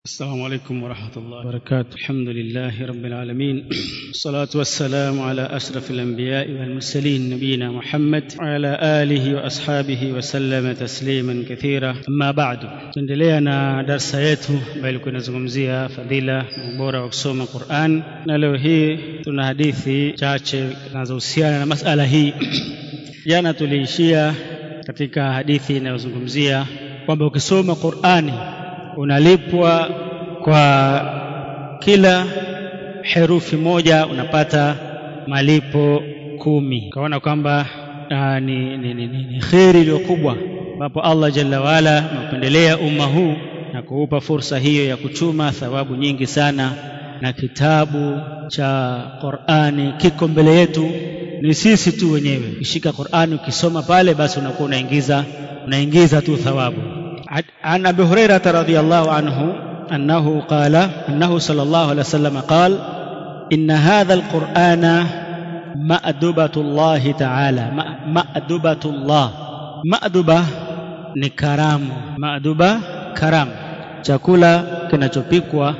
السلام عليكم ورحمة الله وبركاته الحمد لله رب العالمين والصلاة والسلام على أشرف الأنبياء والمرسلين نبينا محمد وعلى آله وأصحابه وسلم تسليما كثيرا أما بعد tuendelea na darsa yetu ambayo ilikuwa inazungumzia fadhila na ubora wa kusoma Qur'an na leo hii tuna hadithi chache zinazohusiana na masala hii jana tuliishia katika hadithi inayozungumzia kwamba ukisoma Qur'ani unalipwa kwa kila herufi moja unapata malipo kumi ukaona kwamba uh, ni, ni, ni, ni, ni kheri iliyo kubwa ambapo Allah jalla waala ameupendelea umma huu na kuupa fursa hiyo ya kuchuma thawabu nyingi sana na kitabu cha Qur'ani kiko mbele yetu ni sisi tu wenyewe ukishika Qur'ani ukisoma pale basi unakuwa unaingiza unaingiza tu thawabu عن ابي هريره رضي الله عنه انه قال انه صلى الله عليه وسلم قال ان هذا القران مأدبة الله تعالى مأدبة الله مأدبة ni karamu maduba karamu chakula kinachopikwa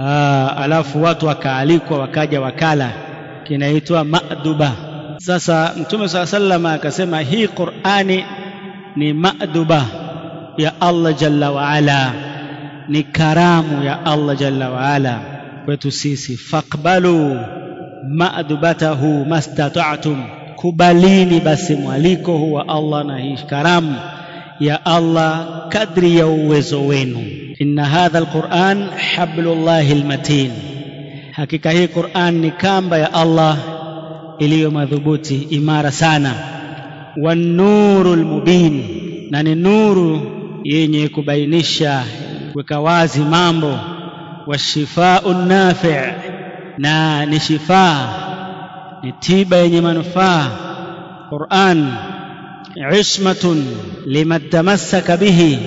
alafu watu wakaalikwa wakaja wakala kinaitwa maduba sasa mtume saa salama akasema hii qurani ni maduba ya Allah jalla waala ni karamu ya Allah jalla waala kwetu sisi faqbalu ma'dubatahu mastata'tum kubalini basi mwaliko huwa Allah na hii karamu ya Allah kadri ya uwezo wenu inna hadha alquran hablullahi almatin hakika hii Qur'an ni kamba ya Allah iliyo madhubuti imara sana wan nurul mubin na ni nuru yenye kubainisha kuweka wazi mambo washifau nafi' na ni shifaa ni tiba yenye manufaa Qur'an ismatun liman tamassaka bihi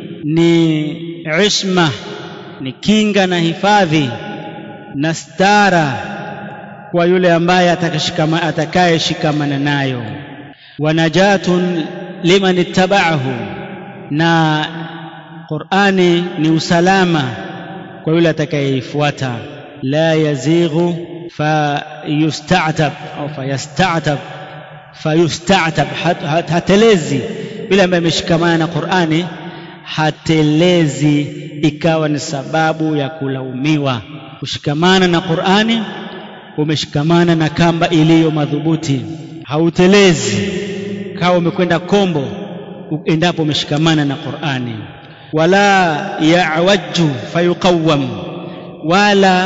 ni isma ni kinga na hifadhi na stara kwa yule ambaye atakayeshikamana nayo wa najatun liman ittaba'ahu na Qur'ani ni usalama kwa yule atakayeifuata la yazighu fayusta'tab au fayasta'tab fayusta'tab hatelezi yule ambaye ameshikamana na Qur'ani hatelezi ikawa ni sababu ya kulaumiwa kushikamana na Qur'ani umeshikamana na kamba iliyo madhubuti hautelezi kawa umekwenda kombo endapo umeshikamana na Qur'ani wala ya'wajju fayuqawwam wala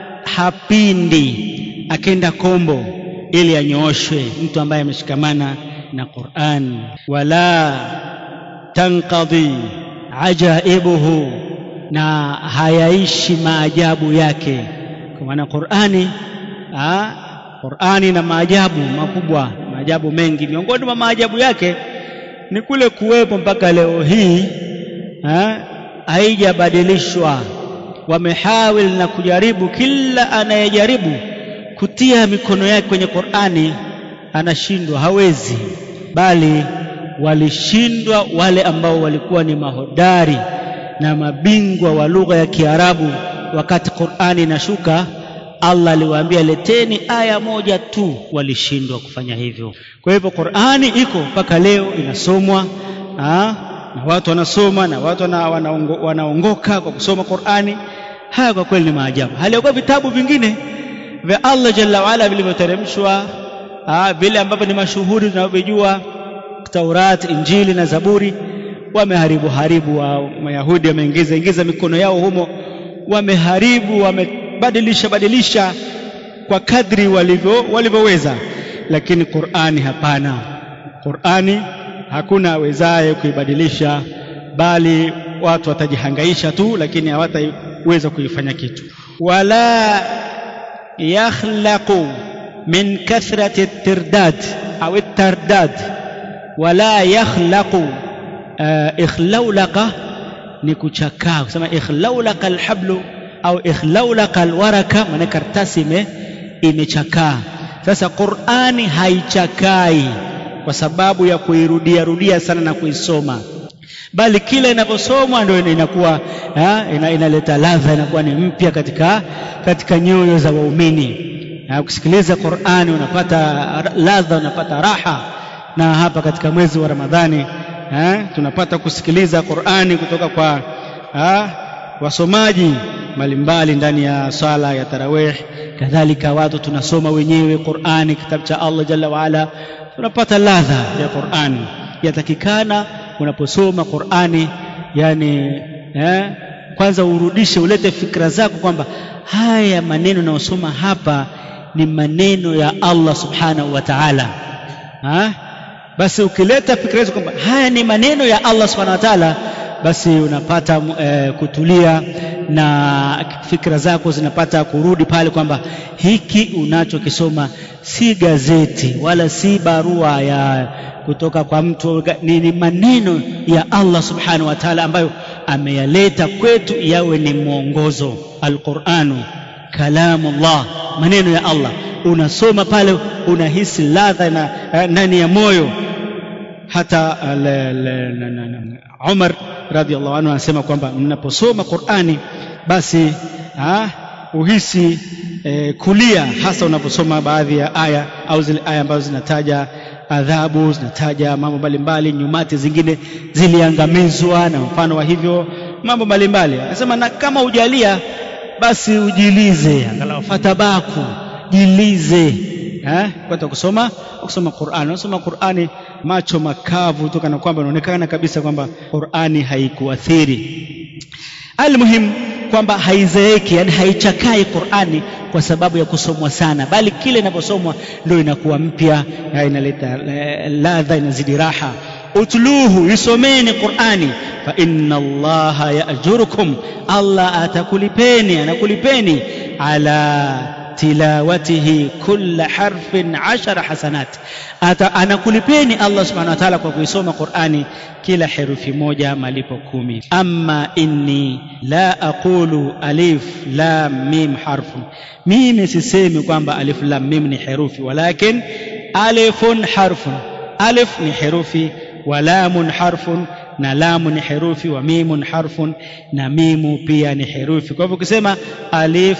hapindi akenda kombo ili anyooshwe mtu ambaye ameshikamana na Qur'an wala tanqadhi ajaibuhu na hayaishi maajabu yake kwa maana Qur'ani ah Qur'ani na maajabu makubwa maajabu mengi miongoni mwa maajabu yake ni kule kuwepo mpaka leo hii haijabadilishwa wamehawil na kujaribu kila anayejaribu kutia mikono yake kwenye Qur'ani anashindwa hawezi bali walishindwa wale ambao walikuwa ni mahodari na mabingwa wa lugha ya Kiarabu wakati Qur'ani inashuka Allah aliwaambia leteni aya moja tu walishindwa kufanya hivyo kwa hivyo Qur'ani iko mpaka leo inasomwa aa, na watu wanasoma na watu wanaongoka wana kwa kusoma Qur'ani haya kwa kweli ni maajabu halikuwa vitabu vingine vya Allah jalla waala vilivyoteremshwa vile ambavyo ni mashuhuri tunavyojua Taurat Injili na Zaburi wameharibu haribu wa Mayahudi wameingiza ingiza mikono yao humo wameharibu wamebadilisha badilisha kwa kadri walivyo walivyoweza lakini Qur'ani hapana Qur'ani hakuna awezaye kuibadilisha bali watu watajihangaisha tu lakini hawataweza kuifanya kitu wala yakhlaqu min kathrati at-tirdad au at-tardad wala yakhlaqu uh, ikhlaulaqa ni kuchakaa kusema ikhlaulaqa alhablu au ikhlaulaqa alwaraka maana karatasi ime imechakaa sasa Qur'ani haichakai kwa sababu ya kuirudia rudia sana na kuisoma bali kila inaposomwa ndio inakuwa ina, inaleta ladha inakuwa ni mpya katika katika nyoyo za waumini ukisikiliza Qur'ani unapata ladha unapata raha na hapa katika mwezi wa Ramadhani ha, tunapata kusikiliza Qur'ani kutoka kwa ha, wasomaji mbalimbali ndani ya swala ya tarawih kadhalika watu tunasoma wenyewe Qur'ani kitabu cha Allah jalla waala tunapata ladha ya Qur'ani yatakikana unaposoma Qur'ani yani eh, kwanza urudishe ulete fikra zako kwamba haya maneno nayosoma hapa ni maneno ya Allah subhanahu wa ta'ala basi ukileta fikra hizo kwamba haya ni maneno ya Allah subhanahu wa ta'ala basi unapata e, kutulia na fikra zako zinapata kurudi pale kwamba hiki unachokisoma si gazeti wala si barua ya kutoka kwa mtu ni, ni maneno ya Allah subhanahu wa ta'ala ambayo ameyaleta kwetu yawe ni mwongozo alquranu kalamullah maneno ya Allah unasoma pale unahisi ladha na ndani ya moyo hata Umar radhiallahu anhu anasema kwamba mnaposoma Qur'ani basi ha, uhisi eh, kulia hasa unaposoma baadhi ya aya au zile aya ambazo zinataja adhabu zinataja mambo mbalimbali nyumati zingine ziliangamizwa na mfano wa hivyo mambo mbalimbali anasema na kama ujalia basi ujilize angalau fatabaku jilize eh kwenda kusoma kusoma Qur'ani unasoma Qur'ani macho makavu tu kana kwamba inaonekana kabisa kwamba Qur'ani haikuathiri almuhim kwamba haizeeki yani haichakai Qur'ani kwa sababu ya kusomwa sana bali kile inaposomwa ndio inakuwa mpya inaleta ladha inazidi raha utluhu isomeni Qur'ani fa inna Allaha ya'jurukum Allah atakulipeni anakulipeni ala tilawatihi kulla harfin ashara hasanat Ata, anakulipeni Allah subhanahu wa ta'ala kwa kuisoma Qur'ani kila herufi moja malipo kumi amma inni la aqulu alif lam mim harfun mimi sisemi kwamba alif lam mim ni herufi walakin alifun harfun alif ni herufi wa lamun harfun na lamu ni herufi wa mimun harfun na mimu pia ni herufi kwa hivyo ukisema alif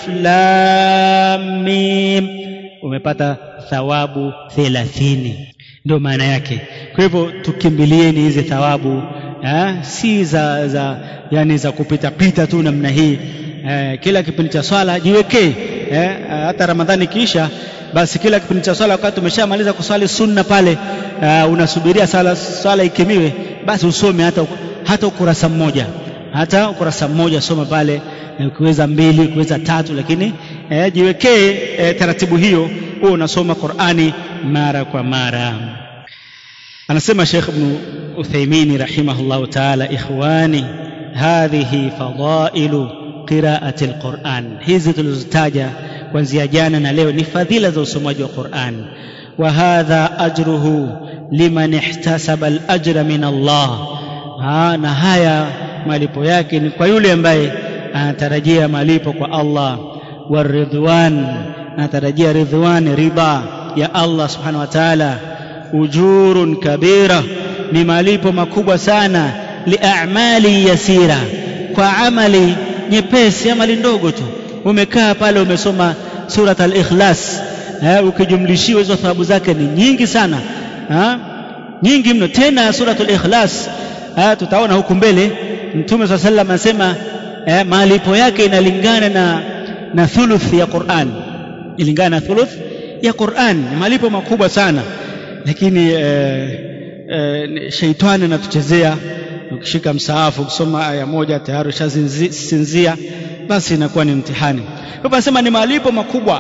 lam mim umepata thawabu thelathini ndio maana yake kwa hivyo tukimbilieni hizi thawabu ha? si za, za yani za kupita pita tu namna hii eh, kila kipindi cha swala jiwekee eh, hata ramadhani kiisha basi kila kipindi cha swala wakati umeshamaliza kuswali sunna pale uh, unasubiria swala, swala ikimiwe basi usome hata, hata ukurasa mmoja hata ukurasa mmoja soma pale ukiweza mbili ukiweza tatu lakini eh, jiwekee eh, taratibu hiyo huo unasoma Qur'ani mara kwa mara anasema Sheikh Ibn Uthaymeen rahimahullah ta'ala ikhwani hadhihi fadailu qiraati alquran hizi tulizozitaja kuanzia jana na leo ni fadhila za usomaji wa Qur'an wa hadha ajruhu liman ihtasaba alajra min Allah ha, na haya malipo yake ni kwa yule ambaye anatarajia malipo kwa Allah waridwan anatarajia ridwan ridha ya Allah subhanahu wa ta'ala ujurun kabira ni malipo makubwa sana liamali yasira kwa amali nyepesi amali ndogo tu umekaa pale umesoma surat al-ikhlas eh, ukijumlishiwa hizo thawabu zake ni nyingi sana ha? nyingi mno tena surat al-ikhlas eh, tutaona huku mbele mtume saa sallam anasema eh, malipo yake inalingana na na thuluth ya Qur'an ilingana na thuluth ya Qur'an ni malipo makubwa sana lakini eh, eh, sheitani anatuchezea ukishika msaafu ukisoma aya moja tayari ushasinzia basi inakuwa ni mtihani kwa anasema ni malipo makubwa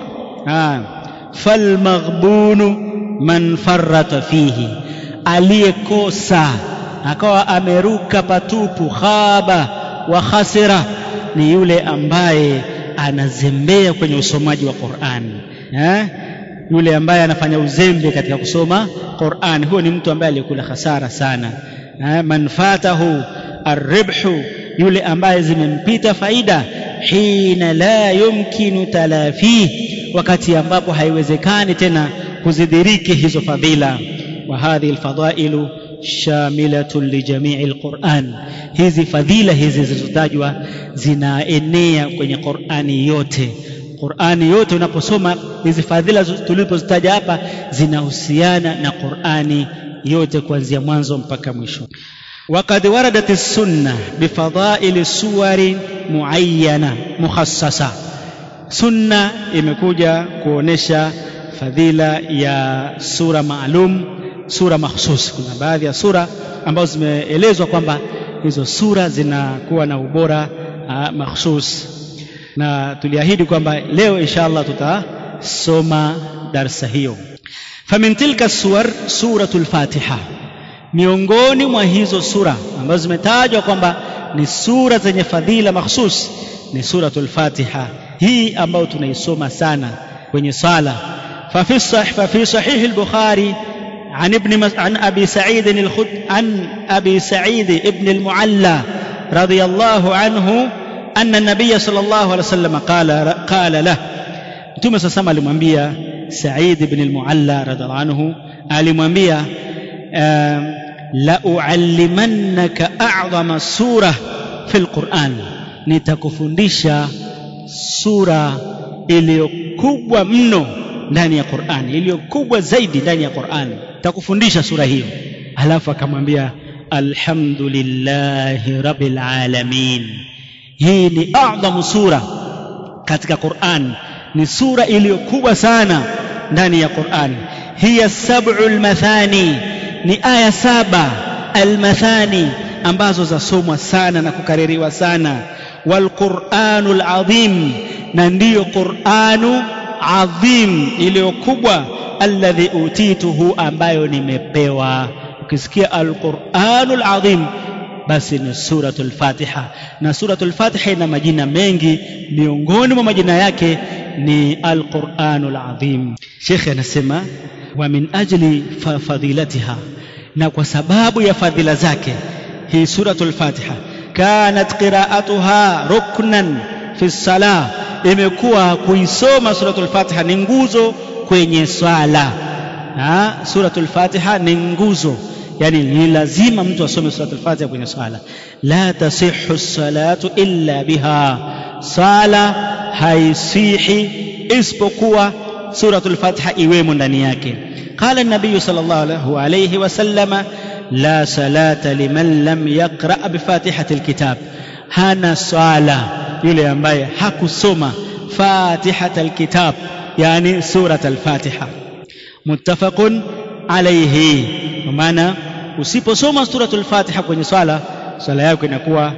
falmaghbunu man farrata fihi aliyekosa akawa ameruka patupu khaba wa khasira ni yule ambaye anazembea kwenye usomaji wa Qur'an eh? yule ambaye anafanya uzembe katika kusoma Qur'an huyo ni mtu ambaye aliyekula hasara sana eh? man fatahu arribhu yule ambaye zimempita faida hina la yumkinu talafi wakati ambapo haiwezekani tena kuzidhiriki hizo fadhila wa hadhihi alfadailu shamilatun lijamii alquran hizi fadhila hizi zilizotajwa zinaenea kwenye qurani yote qurani yote unaposoma hizi fadhila tulipozitaja hapa zinahusiana na qurani yote kuanzia mwanzo mpaka mwisho وقد وردت السنة بفضائل سور معينة مخصصة سنة imekuja kuonesha fadhila ya sura maalum sura mahsus kuna baadhi ya sura ambazo zimeelezwa kwamba hizo sura zinakuwa na ubora uh, mahsus na tuliahidi kwamba leo inshallah tutasoma darsa hiyo famin tilka suwar suratul fatiha miongoni mwa hizo sura ambazo zimetajwa kwamba ni sura zenye fadhila mahsus ni suratul fatiha hii ambayo tunaisoma sana kwenye sala ففي الصح ففي صحيح البخاري عن ابن مس... عن ابي سعيد الخد عن ابي سعيد ابن المعلى رضي الله عنه ان النبي صلى الله عليه وسلم قال قال له mtume sasa alimwambia Said ibn al-Mualla radhiallahu anhu alimwambia la uallimannaka a'zama sura fi al-Qur'an nitakufundisha sura iliyo kubwa mno ndani ya Qur'an iliyo kubwa zaidi ndani ya Qur'an nitakufundisha sura hiyo alafu akamwambia alhamdulillahi rabbil alamin hii ni a'zamu sura katika Qur'an ni sura iliyo kubwa sana ndani ya Qur'an hiya sab'ul mathani ni aya saba almathani ambazo zasomwa sana na kukaririwa sana walquranul azim na ndiyo quranu adhim iliyo kubwa alladhi utituhu ambayo nimepewa ukisikia alquranul azim basi ni suratul fatiha na suratul fatiha ina majina mengi miongoni mwa majina yake ni alquranul azim shekhe anasema wa min ajli fadilatiha na kwa sababu ya fadhila zake hii suratul fatiha kanat qiraatuha ruknan fi salah imekuwa kuisoma suratul fatiha ni nguzo kwenye swala ha? suratul fatiha ni nguzo yani ni lazima mtu asome suratul fatiha kwenye swala la tasihhu salatu illa biha sala haisihi isipokuwa suratul fatiha iwemo ndani yake قال النبي صلى الله عليه وسلم لا صلاة لمن لم يقرأ بفاتحة الكتاب هانا صلاة يلي ambaye hakusoma فاتحة الكتاب يعني سورة الفاتحة متفق عليه maana usiposoma suratul fatiha kwenye swala swala yako inakuwa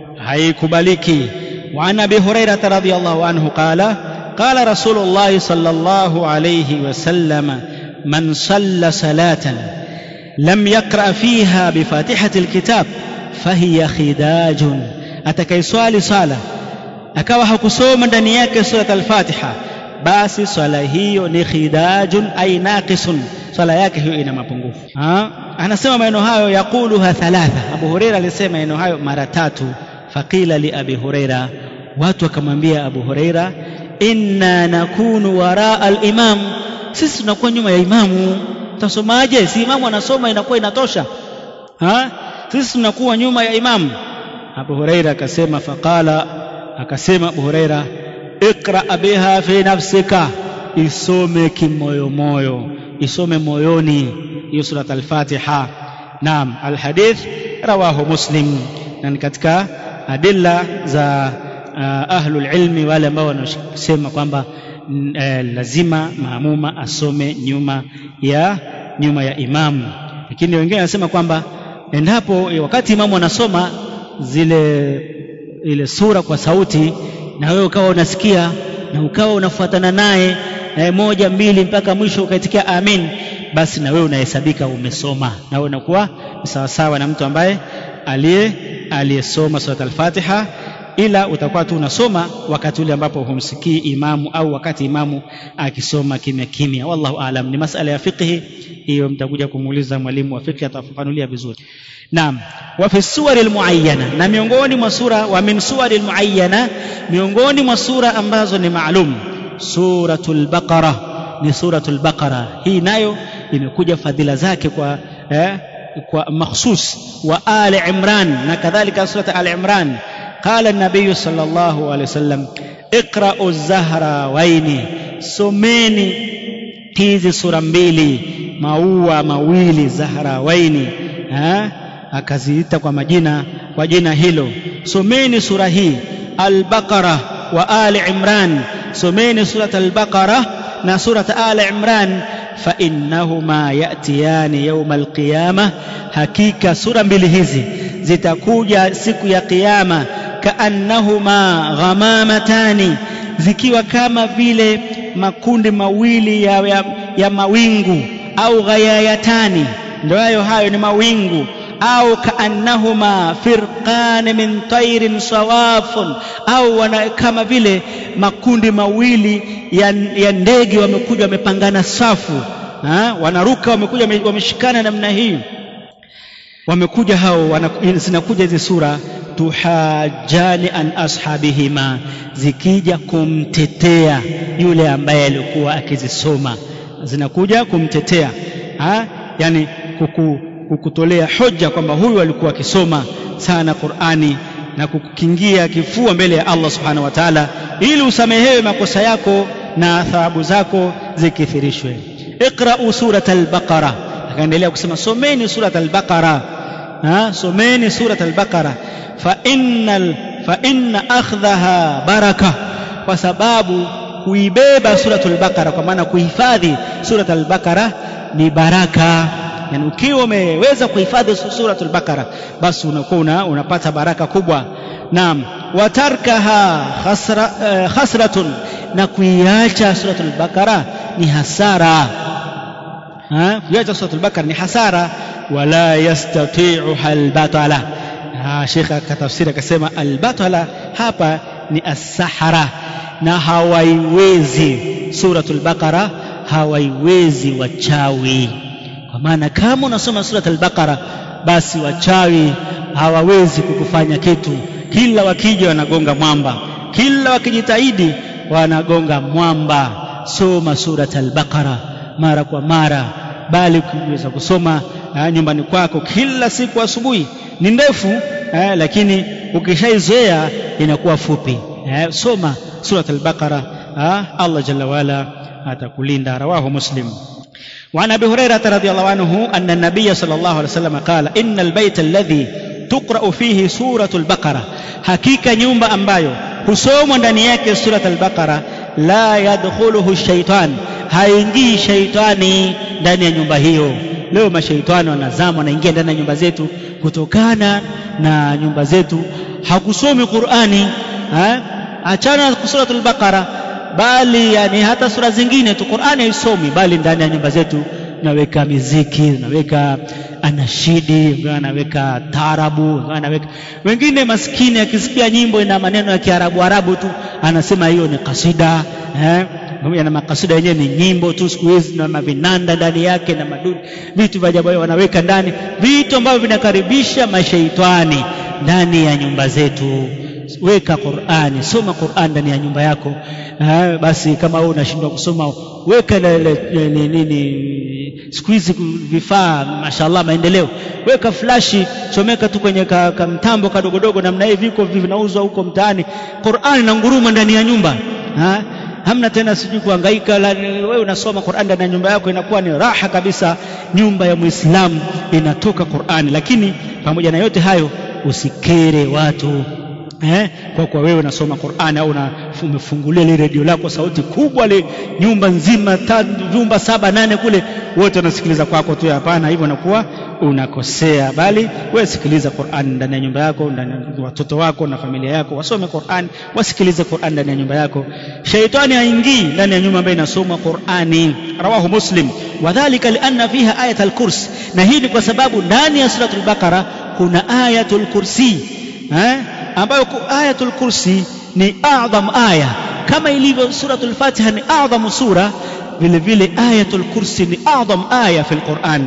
haikubaliki وعن ابي هريره رضي الله عنه قال قال رسول الله صلى الله عليه وسلم من صلى صلاه لم يقرا فيها بفاتحه الكتاب فهي خداج atakaiswali swala akawa hakusoma ndani yake surat al-fatiha basi swala hiyo ni khidajun ay naqisun swala yake hiyo ina mapungufu anasema maneno hayo yaquluha thalatha abu huraira alisema maneno hayo mara tatu faqila li abi huraira watu wakamwambia abu huraira inna nakunu waraa al-imam sisi tunakuwa nyuma ya imamu tasomaje si imamu anasoma inakuwa inatosha ha sisi tunakuwa nyuma ya imamu abu huraira akasema faqala akasema abu huraira iqra biha fi nafsika isome kimoyomoyo isome moyoni hiyo surat al-fatiha naam alhadith rawahu muslim na ni katika adilla za uh, ahlul ilmi wale ambao wanasema kwamba uh, lazima maamuma asome nyuma ya nyuma ya imamu lakini wengine wanasema kwamba endapo wakati imamu anasoma zile ile sura kwa sauti na wewe ukawa unasikia na ukawa unafuatana naye na moja mbili mpaka mwisho ukaitikia amin basi na wewe unahesabika umesoma na wewe unakuwa sawasawa na mtu ambaye aliye aliyesoma surat al-Fatiha ila utakuwa tu unasoma wakati ule ambapo humsikii imamu au wakati imamu akisoma kimya kimya wallahu aalam ni masala ya fiqhi hiyo mtakuja kumuuliza mwalimu wa fiqhi atafafanulia vizuri naam wa fi suwari almuayyana na miongoni mwa sura wa min suwari almuayyana miongoni mwa sura ambazo ni maalum suratul baqara ni suratul baqara hii nayo imekuja fadhila zake kwa eh, kwa makhsus wa ali imran na kadhalika surat ali imran qala nabiyu sallallahu alaihi wasallam iqra'u zahrawaini someni hizi sura mbili maua mawili zahrawaini ha? akaziita kwa majina kwa jina hilo someni sura hii al-baqara wa ali imran someni surat al-baqara na surat ali imran fa innahuma yatiyani yawma al-qiyama hakika sura mbili hizi zitakuja siku ya kiyama kaannahuma ghamamatani zikiwa kama vile makundi mawili ya, ya, ya mawingu au ghayayatani ndio hayo hayo ni mawingu au kaannahuma firqan min tairin sawafun au wana, kama vile makundi mawili ya, ya ndege wamekuja wamepangana safu ha? wanaruka wamekuja wameshikana namna hii wamekuja hao wana, zinakuja hizi sura tuhajani an ashabihima zikija kumtetea yule ambaye alikuwa akizisoma zinakuja kumtetea ha? yani kuku, kukutolea hoja kwamba huyu alikuwa akisoma sana Qur'ani na kukukingia kifua mbele ya Allah subhanahu wa ta'ala ili usamehewe makosa yako na thawabu zako zikithirishwe iqra'u surat al-baqara akaendelea kusema someni surat al-baqara ha someni surat al-baqara fa innal fa inna akhdhaha baraka kwa sababu kuibeba suratul baqara kwa maana kuhifadhi surat al-baqara ni baraka yani ukiwa umeweza kuhifadhi suratul baqara basi unakuwa una, unapata baraka kubwa naam watarkaha khasra, uh, khasratun na kuiacha suratul baqara ni hasara ha kuiacha suratul baqara ni hasara wala yastati'uha albatala shekha akatafsiri akasema albatala hapa ni as-sahara na hawaiwezi suratul baqara hawaiwezi wachawi kwa maana kama unasoma surat al-baqara basi wachawi hawawezi kukufanya kitu kila wakija wanagonga mwamba kila wakijitahidi wanagonga mwamba soma surat al-baqara mara kwa mara bali ukiweza kusoma uh, nyumbani kwako kila siku asubuhi ni ndefu uh, lakini ukishaizoea inakuwa fupi uh, soma surat al-baqara uh, Allah jalla wala atakulinda rawahu muslim وعن ابي هريره رضي الله عنه ان النبي صلى الله عليه وسلم قال ان البيت الذي تقرا فيه سوره البقره حقيقه nyumba ambayo husomwa ndani yake surat al-baqara la yadkhuluhu shaitan haingii shaitani ndani ya nyumba hiyo leo mashaitani wanazama wanaingia ndani ya nyumba zetu kutokana na nyumba zetu hakusomi qurani ha? achana na suratul baqara bali yani hata sura zingine tu Qur'ani haisomi bali ndani ya nyumba zetu naweka miziki naweka anashidi naweka tarabu naweka wengine maskini akisikia nyimbo ina maneno ya Kiarabu Arabu tu anasema hiyo ni kasida eh pamoja na makasida yenyewe ni nyimbo tu siku hizi na mavinanda ndani yake na maduni vitu vya ajabu wanaweka ndani vitu ambavyo vinakaribisha mashaitani ndani ya nyumba zetu weka Qur'ani soma Qur'an ndani ya nyumba yako ha, basi kama wewe unashindwa kusoma weka nini nini siku hizi vifaa mashallah maendeleo weka flashi chomeka tu kwenye ka, ka mtambo kadogodogo namna hii viko vinauzwa huko mtaani Qur'an na nguruma ndani ya nyumba ha? hamna tena sijui kuhangaika wewe unasoma Qur'an ndani ya nyumba yako inakuwa ni raha kabisa nyumba ya Muislamu inatoka Qur'ani lakini pamoja na yote hayo usikere watu eh, kwa kuwa wewe unasoma Qur'ani au umefungulia ile redio lako sauti kubwa le nyumba nzima nyumba saba nane kule wote wanasikiliza kwako tu hapana hivyo nakuwa unakosea bali wewe sikiliza Qur'an ndani ya nyumba yako ndani ya watoto wako na familia yako wasome Qur'an wasikilize Qur'an ndani ya nyumba yako shaitani haingii ndani ya nyumba ambayo inasoma Qur'ani rawahu muslim wadhālika lianna fiha ayatul kursi na hii ni kwa sababu ndani ya suratul baqara kuna ayatul kursi eh ambayo ayatul kursi ni adham aya kama ilivyo suratul fatiha ni adham sura vile vile ayatul kursi ni adham aya fi alquran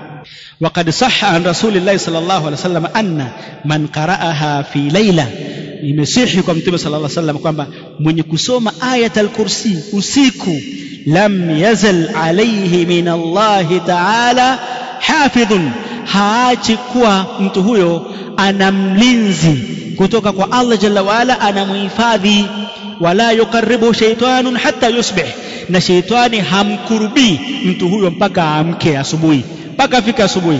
وقد صح عن رسول الله صلى الله عليه وسلم أن من قرأها في ليلة imesihi kwa mtume sala llah salam kwamba mwenye kusoma ayat alkursi usiku lam yazal alaihi min allahi taala hafidhun haachi kuwa mtu huyo ana mlinzi kutoka kwa Allah jalla waala anamhifadhi wala yukaribu shaitanun hata yusbih na sheitani hamkurubii mtu huyo mpaka aamke asubuhi mpaka afike asubuhi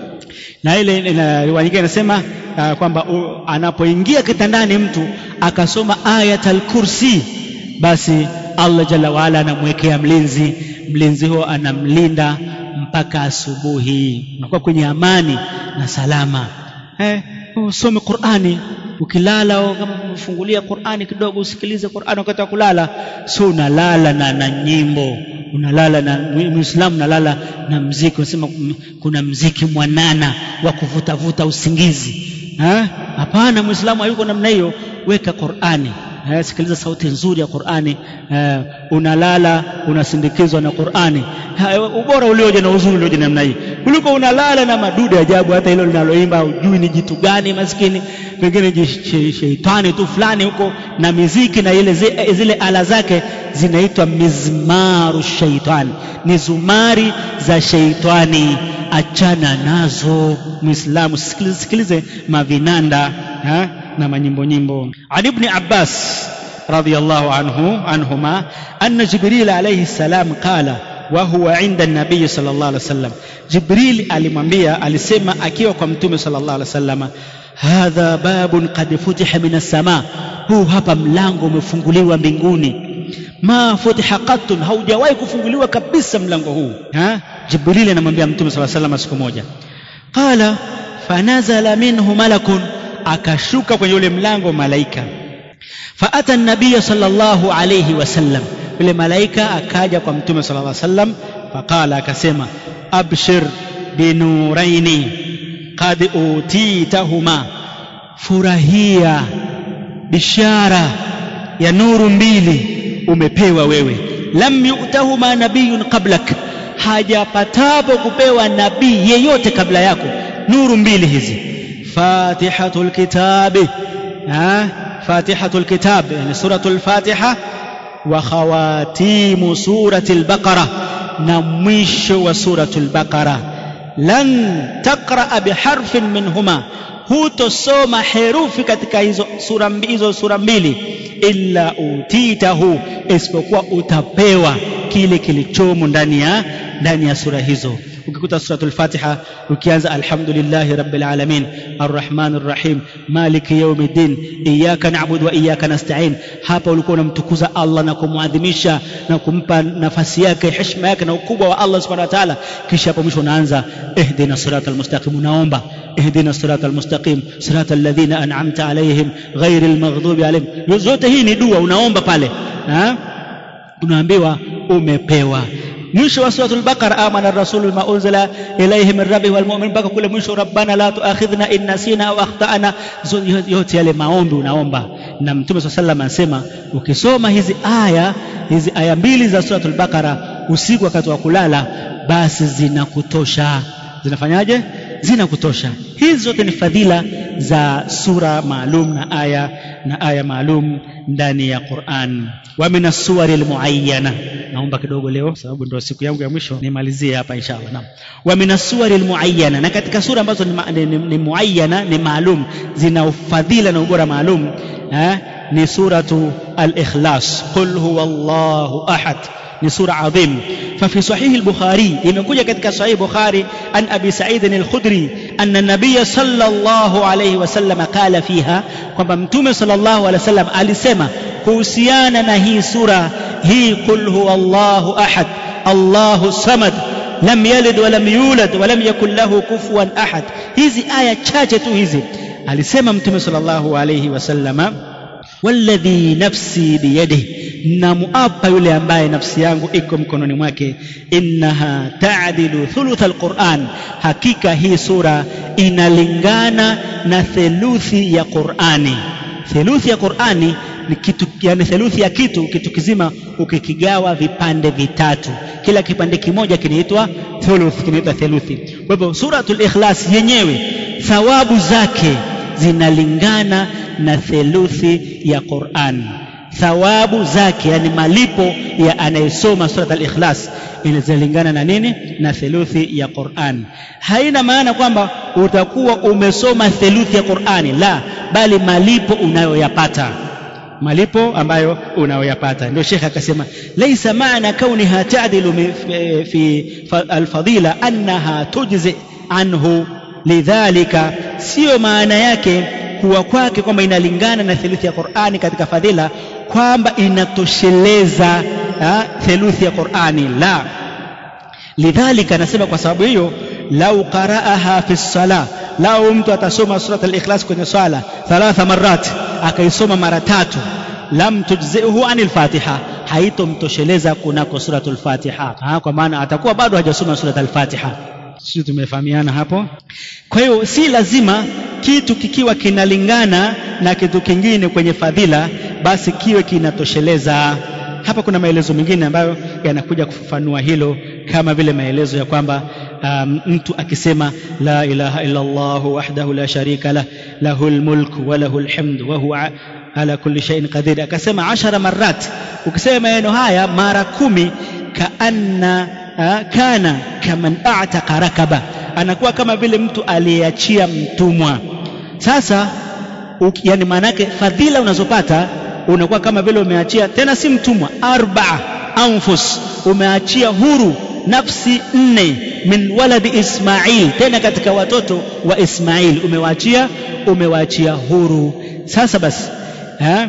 na ile riwaya nyingine inasema uh, kwamba uh, anapoingia kitandani mtu akasoma ayatul kursi basi Allah jalla waala anamwekea mlinzi mlinzi huo anamlinda mpaka asubuhi unakuwa kwenye amani na salama eh, usome Qur'ani ukilala kama umefungulia Qur'ani kidogo usikilize Qur'ani wakati wa kulala sio unalala na, na nyimbo unalala na muislamu unalala na mziki unasema kuna mziki mwanana wa kuvutavuta usingizi hapana muislamu hayuko namna hiyo weka Qur'ani eh, sikiliza sauti nzuri ya Qur'ani eh, unalala unasindikizwa na Qur'ani ubora ulioje na uzuri ulioje namna hii kuliko unalala na madude ajabu hata hilo linaloimba hujui ni jitu gani maskini pengine sheitani tu fulani huko na miziki na ile zile, zile ala zake zinaitwa mizmaru shaitani ni zumari za sheitani achana nazo muislamu sikilize, sikilize mavinanda ha? na manyimbo nyimbo an ibni abbas radiyallahu anhu anhuma anna jibril alayhi salam qala wa huwa inda nabii sallallahu alaihi wasallam jibril alimwambia alisema akiwa kwa mtume sallallahu alaihi wasallam hadha babun qad futiha min as-sama huu hapa mlango umefunguliwa mbinguni ma futiha qattun haujawahi kufunguliwa kabisa mlango huu ha jibril anamwambia mtume sallallahu alaihi wasallam siku moja qala fanazala minhu malakun akashuka kwenye ule mlango malaika faata nabiya sallallahu alayhi wasallam yule malaika akaja kwa mtume sallallahu alayhi wasallam faqala akasema abshir binuraini qad utitahuma furahia bishara ya nuru mbili umepewa wewe lam yu'tahuma nabiyun qablak hajapatapo kupewa nabii yeyote kabla yako nuru mbili hizi fatihatul kitabi ha fatihatul kitab yani suratul fatiha wa khawatimu suratil baqara na mwisho wa suratul baqara lan taqra biharfin minhuma hutosoma herufi katika hizo sura hizo sura mbili illa utitahu isipokuwa utapewa kile kilichomo ndani ya ndani ya sura hizo ukikuta suratul fatiha ukianza alhamdulillahi rabbil alamin arrahmanir rahim maliki yawmiddin iyyaka na'budu wa iyyaka nasta'in hapa ulikuwa unamtukuza Allah na kumwadhimisha na kumpa nafasi yake heshima yake na ukubwa wa Allah subhanahu wa ta'ala kisha hapo mwisho unaanza ihdina siratal mustaqim unaomba ihdina siratal mustaqim siratal ladhina an'amta alayhim ghairil maghdubi alayhim zote hii ni dua unaomba pale ha unaambiwa umepewa mwisho wa suratul baqara amana rasulu bima unzila ilayhi min rabbihi wal mu'min mpaka kule mwisho rabbana la tuakhidhna in nasina au akhtana yote yale maombi unaomba na mtume swalla sallam anasema ukisoma hizi aya hizi aya mbili za suratul baqara usiku wakati wa kulala basi zinakutosha zinafanyaje zinakutosha hizi zote ni fadhila za sura maalum na aya na aya maalum ndani ya Qur'an wa min as-suwari al-muayyana naomba kidogo leo sababu ndio siku yangu ya mwisho nimalizie hapa inshallah naam wa min as-suwari al-muayyana na katika sura ambazo ni, ni, ni muayyana ni maalum zina ufadhila na ubora maalum eh, ni suratu al-ikhlas qul huwallahu ahad ni sura adhim ففي صحيح البخاري imekuja katika sahih bukhari an abi sa'id al-khudri anna nabiy sallallahu alayhi wasallam qala fiha kwamba mtume sallallahu alayhi wasallam alisema kuhusiana na hii sura hii qul huwallahu ahad allahu samad lam yalid wa lam yulad wa lam yakul lahu kufuwan ahad hizi aya chache tu hizi alisema mtume sallallahu alayhi wasallama walladhi nafsi biyadihi namuapa yule ambaye nafsi yangu iko mkononi mwake innaha taadilu thuluth alquran hakika hii sura inalingana na theluthi ya qurani theluthi ya qurani ni kitu yani theluthi ya kitu kitu kizima ukikigawa vipande vitatu kila kipande kimoja kinaitwa thuluth kinaitwa theluthi kwa hivyo suratul ikhlas yenyewe thawabu zake zinalingana na theluthi ya Qur'an thawabu zake yani malipo ya anayesoma surat al-ikhlas inazilingana na nini na theluthi ya Qur'an haina maana kwamba utakuwa umesoma theluthi ya Qur'ani la bali malipo unayoyapata malipo ambayo unayoyapata ndio shekhe akasema laysa maana kauniha ta'dilu fi alfadila annaha tujzi anhu lidhalika sio maana yake kuwa kwake kwamba inalingana na theluthi ya Qur'ani katika fadhila kwamba inatosheleza theluthi ya Qur'ani la lidhalika anasema kwa sababu hiyo lau qara'aha fi sala lau mtu atasoma surat al-ikhlas kwenye swala thalatha marat akaisoma mara tatu lam tujzihu anil fatiha haitomtosheleza kunako suratul fatiha kwa maana atakuwa bado hajasoma surat al-fatiha sisi tumefahamiana hapo kwa hiyo si lazima kitu kikiwa kinalingana na kitu kingine kwenye fadhila basi kiwe kinatosheleza hapa kuna maelezo mengine ambayo yanakuja kufafanua hilo kama vile maelezo ya kwamba um, mtu akisema la ilaha illa Allah wahdahu la sharika lah lahul mulku wa lahul hamdu wa huwa ala kulli shay'in qadir akasema ashara marat ukisema maneno haya mara kumi kaanna kana kaman a'taqa rakaba anakuwa kama vile mtu aliyeachia mtumwa sasa yani maana yake fadhila unazopata unakuwa kama vile umeachia tena si mtumwa arbaa anfus umeachia huru nafsi nne min waladi Ismail tena katika watoto wa Ismail umewaachia umewaachia huru sasa basi ha?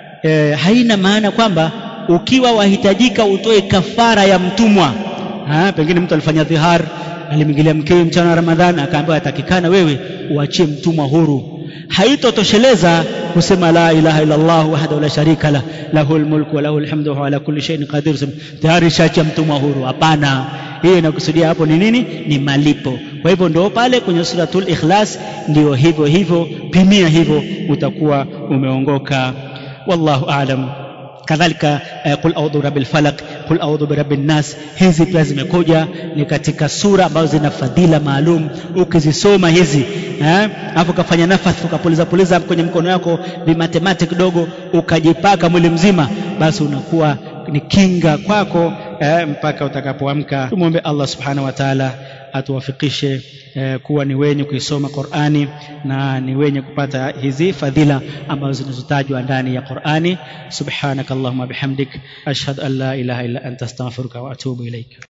E, haina maana kwamba ukiwa wahitajika utoe kafara ya mtumwa ha? pengine mtu alifanya dhihar alimwingilia mkewe mchana wa Ramadhani akaambiwa atakikana wewe uachie mtumwa huru haitotosheleza kusema la ilaha illa Allah wahdahu la sharika la lahul mulku wa lahul hamdu wa ala kulli shay'in qadir tayari shacha mtumwa huru hapana hiyo inakusudia hapo ni nini ni malipo kwa hivyo ndio pale kwenye suratul ikhlas ndio hivyo hivyo pimia hivyo utakuwa umeongoka wallahu a'lam kadhalika qul a'udhu birabbil falaq qul a'udhu birabbin nas hizi pia zimekuja ni katika sura ambazo zina fadhila maalum ukizisoma hizi eh afu kafanya nafasi ukapuliza puliza kwenye mkono wako vimatemate kidogo ukajipaka mwili mzima basi unakuwa ni kinga kwako eh, mpaka utakapoamka tumwombe Allah subhanahu wa ta'ala atuwafikishe eh, kuwa ni wenye kuisoma Qur'ani na ni wenye kupata hizi fadhila ambazo zinazotajwa ndani ya Qur'ani subhanakallahumma bihamdik ashhadu an la ilaha illa anta astaghfiruka wa atubu ilaik